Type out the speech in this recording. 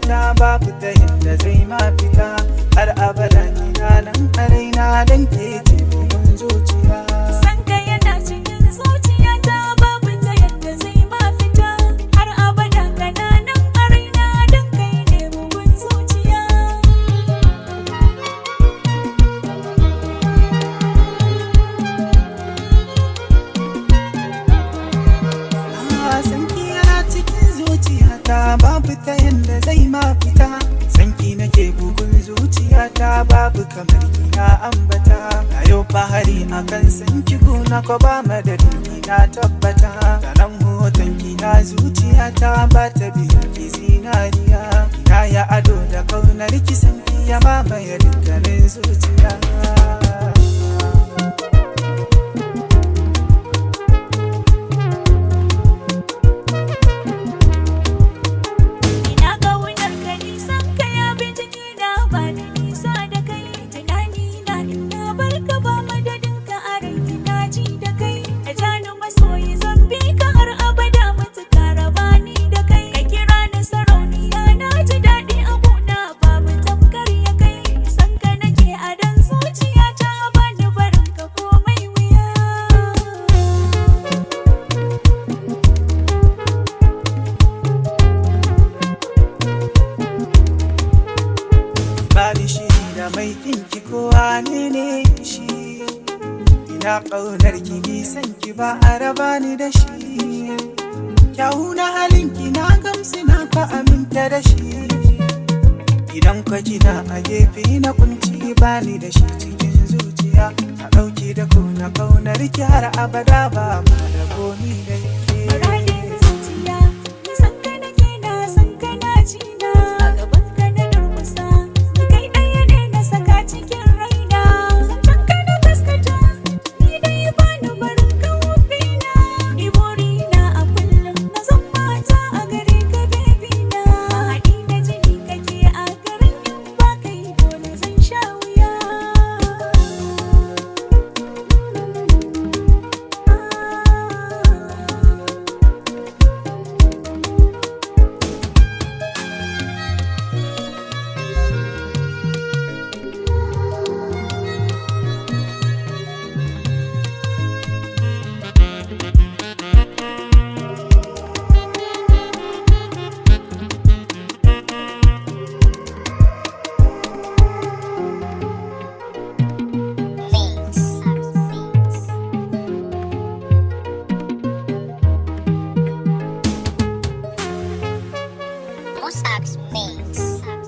zuciyata babu ta yadda zai ma fita har abada kina nan a raina dan ke ce bugun zuciya San ka yana cikin zuciyata babu ta yadda zai ma fita har abada kana nan a raina don kai ne bugun zuciya. Ah, sanki yana cikin zuciyata babu ta yadda zai ma fita sanki nake bugun zuciyata babu kamar kina ambata na yau fahari akan sanki gona ko ba madadin kina tabbata da nan hoton kina zuciyata ba ta biyan ki zinariya kina ya ado da kaunar ki sanki ya mamaye dukkanin zuciya Ina ƙaunar ka nisan ka ya bi jikina ba da nisa da kai tunani na ina bar ka ba madadin ka a rai ina ji da kai a jani masoyi zan bi ka har abada matuƙa raba ni da kai ka kira ni sarauniya na ji daɗi a gona babu tamkar ya kai san ka nake a dan zuciya ta ba ni barin ka komai wuya Bani shiri da mai kinki kowa ne ne shi Ina ƙaunar ki nisan ki ba a raba ni da shi Kyawu na halin ki na gamsu na fa aminta da shi Idan kwa kina a gefe na kunci bani da shi cikin zuciya A ɗauki da na ƙaunar ki har abada ba ma rabo ni da ke Muradin zuciya, ni san ka nake na san ka na ji na. A gaban ka na durkusa, ni kai ɗaya ne na saka cikin raina. Zancen ka na gaskata, ni dai ba ni barin ka wofi na. Ni burina a kullum na zan mata a gare ka baby na. Mahaɗi na jini kake a garin in ba kai dole zan sha wuya. Mossack's Mix.